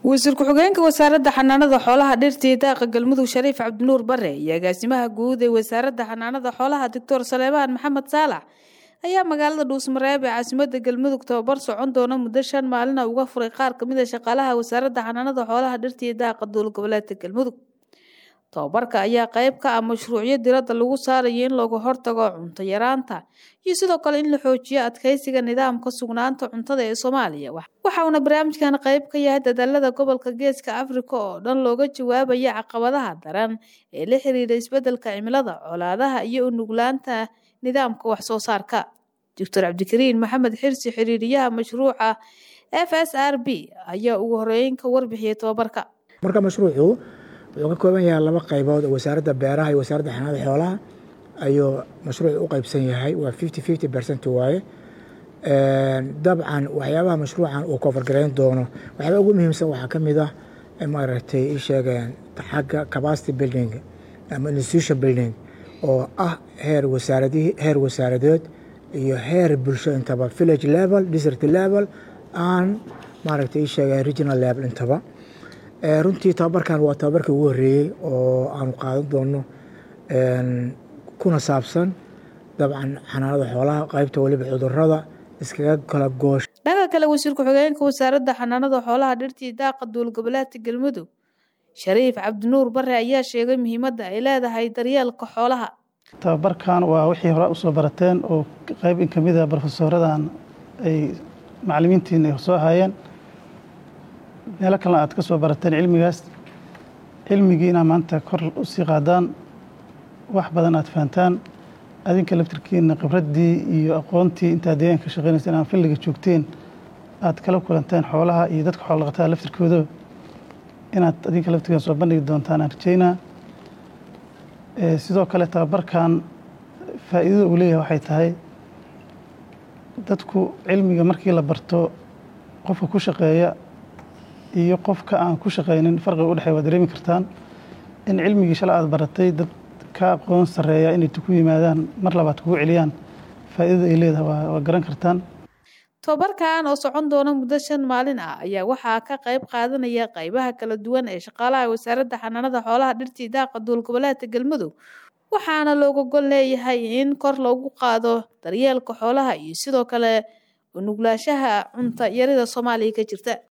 wasiir ku-xigeenka wasaaradda xanaanada xoolaha dhirta iyo daaqa galmudug shariif cabdinuur bare iyo agaasimaha guud ee wasaaradda xanaanada xoolaha doctor saleebaan maxamed saalax ayaa magaalada dhuusmareeb ee caasimada galmudug tababar socon doona muddo shan maalina uga furay qaar kamid a shaqaalaha wasaaradda xanaanada xoolaha dhirta iyo daaqa dowlad goboleedka galmudug tababarka ayaa qayb ka ah mashruucyo diradda lagu saarayo in looga hortago cunto yaraanta iyo sidoo kale in la xoojiyo adkeysiga nidaamka sugnaanta cuntada ee soomaaliya waxauna barnaamijkan qayb ka yahay dadaalada gobolka geeska afrika oo dhan looga jawaabaya caqabadaha daran ee la xiriira isbedelka cimilada colaadaha iyo unuglaanta nidaamka wax soo saarka doctor cabdikariin maxamed xirsi xiriiriyaha mashruuca f s r b ayaa ugu horeyn ka warbixiyay tababarka marka mashruucu wuxuu ka kooban yahay laba qaybood oo wasaaradda beeraha iyo wasaaradda xanaanada xoolaha ayuu mashruucu u qaybsan yahay waa fifty fifty percent waaye dabcan waxyaabaha mashruucan uu kofargarayn doono waxyaaba ugu muhiimsan waxaa ka mid ah maaragtay ii sheegeen xagga capacity building ama institution building oo ah heer wasaaradihii heer wasaaradeed iyo heer bulsho intaba village level district level and maaragtay ii sheegeen regional level intaba runtii tababarkan waa tababarkii ugu horreeyey oo aanu qaadan doono kuna saabsan dabcan xanaanada xoolaha qaybta weliba cudurada iskaga kala goosh dhanka kale wasiir ku-xigeenka wasaaradda xanaanada xoolaha dhirtii daaqa dowlad goboleedka galmudug shariif cabdinuur bare ayaa sheegay muhiimadda ay leedahay daryeelka xoolaha tababarkan waa wixii hore usoo barateen oo qayb in kamid a brofesooradan ay macalimiintiin ay soo haayeen meelo kalena aad ka soo barateen cilmigaas cilmigiina maanta kor usii qaadaan wax badan aad fahantaan adinka laftirkiina khibraddii iyo aqoontii intaad deegaanka ka shaqeynaysa inaan filliga joogteen aad kala kulanteen xoolaha iyo dadka xoola dhaqatada laftirkooda inaad adinka laftirkiina soo bandhigi doontaan aan rajeynaa sidoo kale tababarkan faa'iidada uu leeyahay waxay tahay dadku cilmiga markii la barto qofka ku shaqeeya iyo qofka aan ku shaqaynin farqiga udhexey waa dareemi kartaan in cilmigii shala aad baratay dad ka aqoon sarreeya inay ku yimaadaan mar labaad kugu celiyaan faa'iidada ay leedahay waa garan kartaan tababarkan oo socon doona muddo shan maalin ah ayaa waxaa ka qayb qaadanaya qaybaha kala duwan ee shaqaalaha wasaaradda xanaanada xoolaha dhirtii daaqa dowlad goboleedka galmudug waxaana looga gol leeyahay in kor loogu qaado daryeelka xoolaha iyo sidoo kale unuglaashaha cunto yarida soomaaliya ka jirta